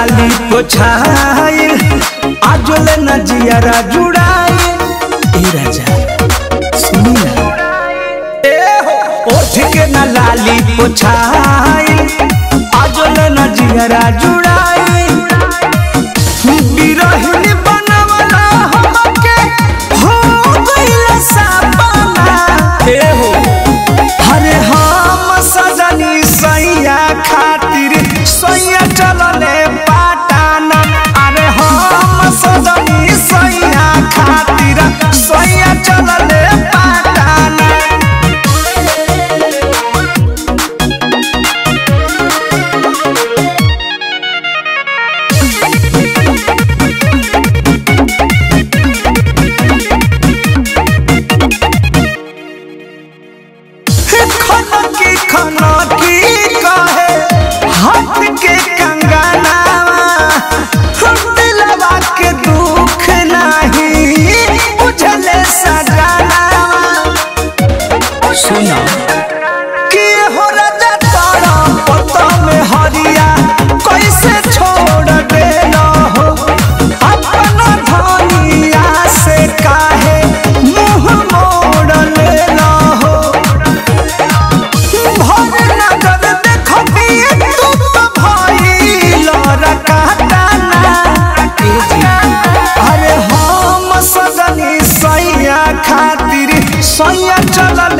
लाली पोछाई आजोले न जियारा जुड़ाई ए राजा सुनी ना ए हो ओठ के न लाली पोछाई आजोले न जियारा जुड़ाई बिरहिनी बनवला हमके हो गइल सपना ए हो अरे हम सजनी सैया खातिर सैया चलले पाटाना अरे हम सजनी सैया खातिर सैया चलले पाटाना खनकी खनकी कहे हाथ के कंगनावा दिलवा के दुख नहीं बुझले सजनावा सुना कि हो राजा तारा पता में हरिया कैसे छोड़ देना हो अपना धनिया से काहे मुंह मोड़ लेना हो भर नजर देखबिए तू तो भइल रकाताना अरे हम सजनी सैया खातिर सैया चलल